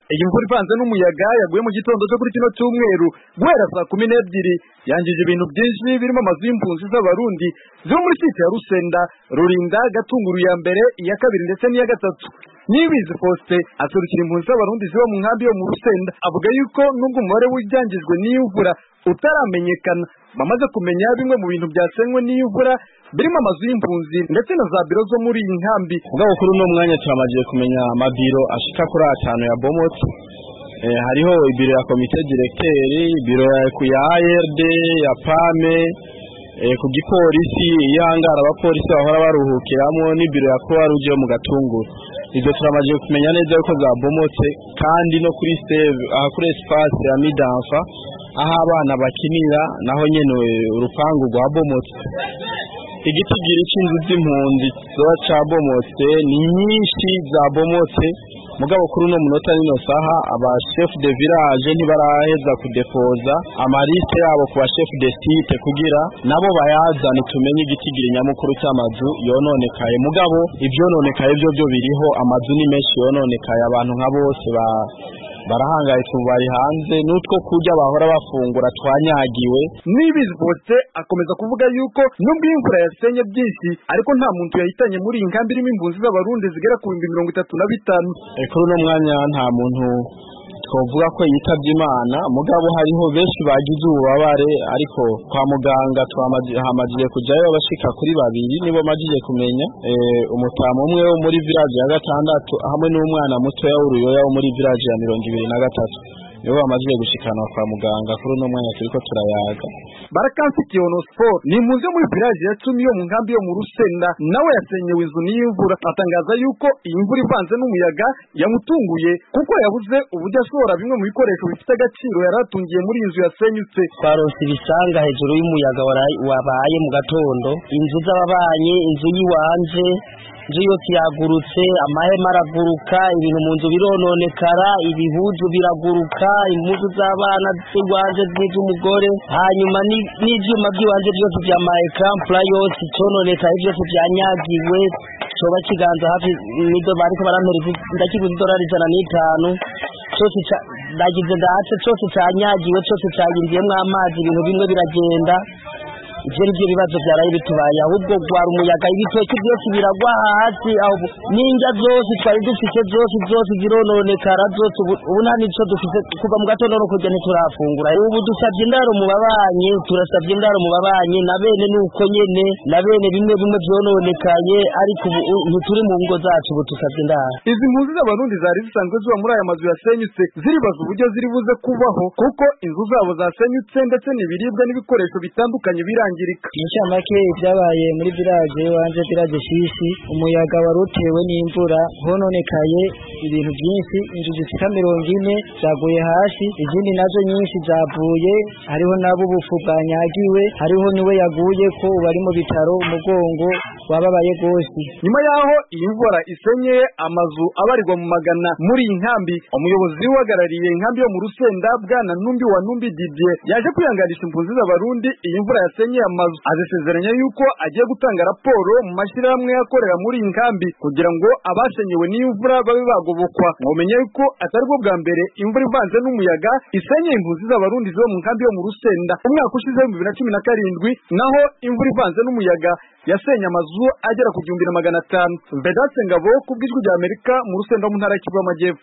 iyi mvura ivanze n'umuyaga yaguye mu gitondo cyo kuri kino cyumweru guhera saa kumi n'ebyiri yangije ibintu byinshi birimo amazu y'impunzi z'abarundi zo muri site ya rusenda rurinda gatunguru ya mbere iya kabiri ndetse n'iya gatatu nibizi faustin aserukira impunzi z'abarundi ziba mu nkambi yo mu rusenda avuga yuko nubwo umubare w'ibyangijwe n'iyo mvura utaramenyekana bamaze kumenya bimwe mu bintu byasenywe n'iyo mvura birimo amazu y'impunzi ndetse na za biro zo muri iyi nkambi ubwo kuri uno mwanya turamaze kumenya amabiro ashika kuri atanu ya bomotse eh, hariho ibiro ya komite directeur ibiro ya ya ARD ya PAME eh, ku gipolisi ihangara abapolisi bahora baruhukiramo n'ibiro ya Croix Rouge yo mu gatunguru ibyo turamaze kumenya neza yuko zabomotse kandi no kuri save aha kuri espace ya Midanfa aho abana bakinira naho nyene urupangu rwabomotse igitigiri c'inzu z'impunzi zoba cabomotse ni nyinshi zabomotse mugabo kuri uno munota nino saha aba chef de village ntibaraheza kudepoza amaliste yabo ku ba chef de site kugira nabo bayazane tumenye igitigiri nyamukuru cy'amazu yononekaye mugabo ivyononekaye byo byo biriho amazu ni menshi yononekaye abantu nka bose ba barahangayitse ubu bari hanze n'utwo kurya bahora bafungura twanyagiwe nibizi faustin akomeza kuvuga yuko nubwo iyi mvura yasenye byinshi ariko nta muntu yahitanye muri iyi nkambi irimo impunzi z'abarundi zigera ku bihumbi mirongo itatu na bitanu Eh, kuri uno mwanya nta muntu twavuga ko yitabye imana mugabo hariho benshi bagize ububabare ariko kwa muganga twamaze- hamaze kujyayo abashika kuri babiri nibo majije kumenya eh, umutamu umwe wo muri village ya gatandatu hamwe n'umwana mutoya w'uruyoya wo muri village ya mirongo ibiri na gatatu nibo bamajije gushikanwa kwa muganga kuri uno mwanya turiko turayaga barakamfitiye onosiporo ni impunzi yo muri village ya cumi yo mu nkambi yo mu rusenda nawe yasenyewe inzu n'iyo mvura atangaza yuko iyi mvura ivanze n'umuyaga yamutunguye kuko yabuze uburyo ashobora bimwe mu bikoresho bifite agaciro yari atungiye muri iyi nzu yasenyutse twaronse ibisanga hejuru y'umuyaga wara- wabaye mu gatondo inzu z'ababanyi inzu y'iwanje inzu yose yagurutse amahema araguruka ibintu mu nzu birononekara ibihuzu biraguruka impuzu z'abana z'iwanje n'iz'umugore hanyuma ni- n'ivyuma by'iwanje byose vya maekampla yose icononekaye byose vyanyagiwe coba kiganza hafi nido bariko barampera izi- ndakiguze idolari ijana n'itanu cyose ca- ndagize ndahatse cyose canyagiwe cyose cayinjiyemwo amazi ibintu bimwe biragenda ivyo nivyo bibazo vyaraye bitubaye ahubwo gwara umuyaga ibitoki byose biragwa hasi aho n'indya zose twari dufise zose zose zirononekara zose ubu ubu nta nico dufise kuva mu gatondo no kurya ntiturafungura ubu dusavye indaro mu babanyi turasavye indaro mu babanyi na bene nuko nyene na bene bimwe bimwe vyononekaye ariko ubu u- ntituri mu ngo zacu ubu dusavye indaro izi mpunzi z'abarundi zari zisanzwe ziba muri aya mazu yasenyutse ziribaza uburyo ziri buze kubaho kuko inzu zabo zasenyutse ndetse n'ibiribwa n'ibikoresho bitandukanye birangirika inshamake ibyabaye muri village wanje village shishi umuyaga wari utewe n'imvura hononekaye ibintu byinshi inzu zishika mirongo ine zaguye hasi izindi nazo nyinshi zavuye hariho nabo ubufu bwanyagiwe hariho niwe yaguye ko bari mu bitaro umugongo wababaye gose nyuma y'aho iyi mvura isenyeye amazu abarirwa mu magana muri iyi nkambi umuyobozi uhagarariye inkambi yo mu rusenda bwana numbi wa numbi didier yaje kwihanganisha impunzi z'abarundi iyi mvura yasenyeye amazu azisezeranya yuko agiye gutanga raporo mu mashyirahamwe akorera muri iyi nkambi kugira ngo abasenyewe n'iyi mvura babe bagobokwa mumenye yuko atari bwo bwa mbere imvura ivanze n'umuyaga isenyeye impunzi z'abarundi ziba mu nkambi yo mu rusenda umwaka ushize w'ibihumbi bibiri na cumi na karindwi naho imvura ivanze n'umuyaga yasenye amazu agera ku gihumbi na magana atanu vedatse ngabo ku bw'ijwi ry'amerika mu rusenda mu ntara y'Ikivu y'amajyepfo